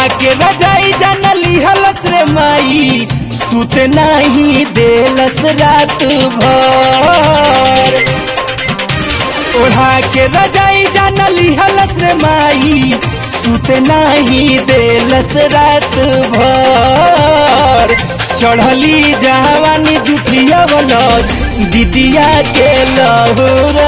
ओढ़ा के रजाई जानली हलस रे माई सुत नहीं देलस रात भर ओढ़ा के रजाई जानली हलस रे माई सुत नहीं देलस रात भर चढ़ली जवानी जुठिया बनस दीदिया के लहुरा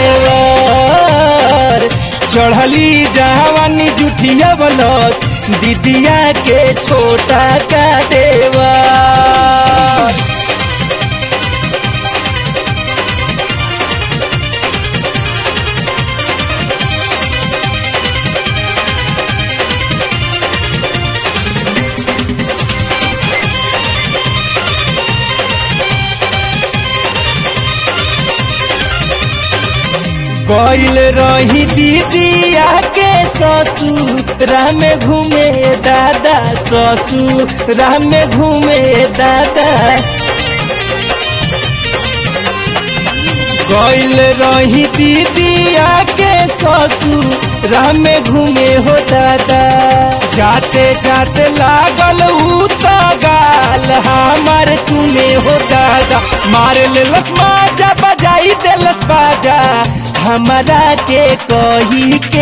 देवर चढ़ली जवानी जुठिया बनस दीदिया के छोटा का देवर गईल रही दीदिया के ससुरा में घूमे दादा ससुरा में घूमे दादा गईल रही दीदिया के ससुरा में घूमे हो दादा जाते जाते लागल ऊ तो गाल हमार चुने हो दादा मार लेलस माजा बजाई देलस बाजा हमरा के कही के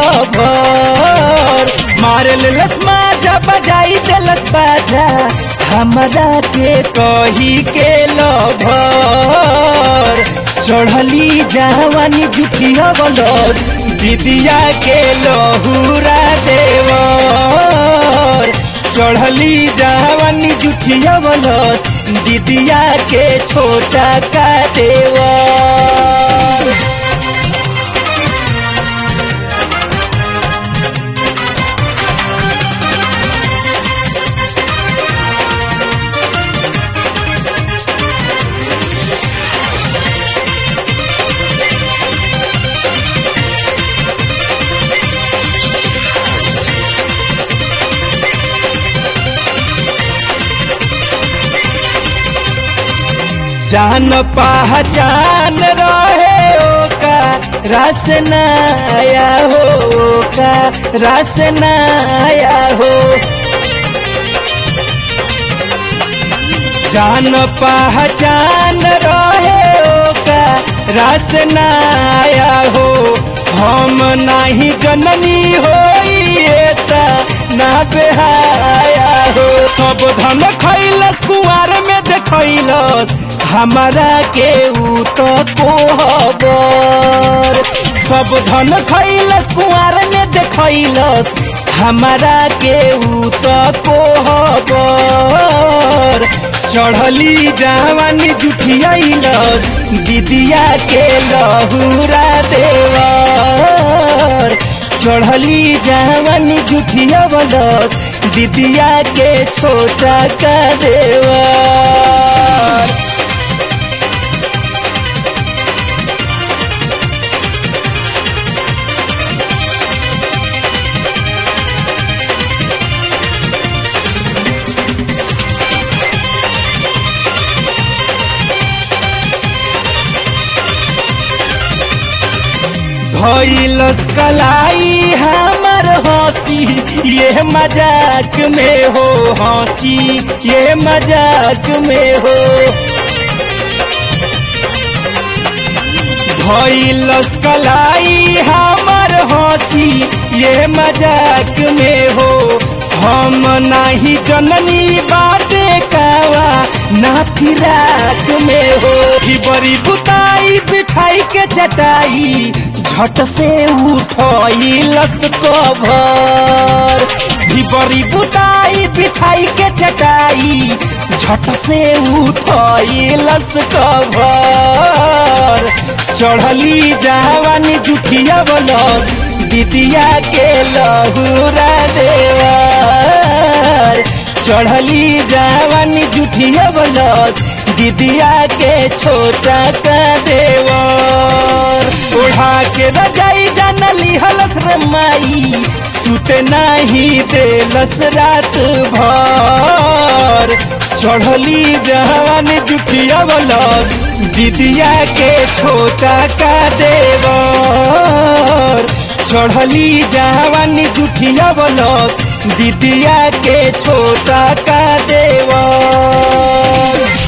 लभर मार लेलस माजा बजाई देलस बाजा हमरा के कही के लभर चढ़ली जवानी जुठिया बलस दीदिया के लहुरा देवर चढ़ली जवानी जुठिया बलस दीदिया के छोटा का देवर जान पहचान रहे ओका रस नया हो ओका रस नया हो जान पहचान रहे ओका रस नया हो हम नहीं जननी हो ना बेहाया हो सब धन खैलस कुआर में देखैलस हमारा के ऊ तो कोहबर सब धन खैलस कुआर में देखैलस हमारा के ऊ तो कोहबर चढ़ली जवानी जुठियालस दीदिया के लहुरा देवर चढ़ली जवानी जुठिया बलस दीदिया के छोटा का देवर धैलस कलाई हमर हंसी ये मजाक में हो हंसी ये मजाक में हो धैलस कलाई हमर हंसी ये मजाक में हो हम नहीं जननी बाटे कावा ना फिराक में हो ही बड़ी बुताई बिठाई के चटाई झट से उठलस कभर बड़ी बुताई बिछाई के चटाई झट से उठलस कभर चढ़ली जवानी जुठिया बलस दीदिया के लहुरा देवर चढ़ली जवानी जुठिया बलस दीदिया के छोटा का देवर ओढ़ा के रजाई जानली हलस रे माई सुत नहीं देलस रात भर चढ़ली जवान जुठिया बलस दीदिया के छोटा का देवर चढ़ली जवानी जुठिया बलस दीदिया के छोटा का देवर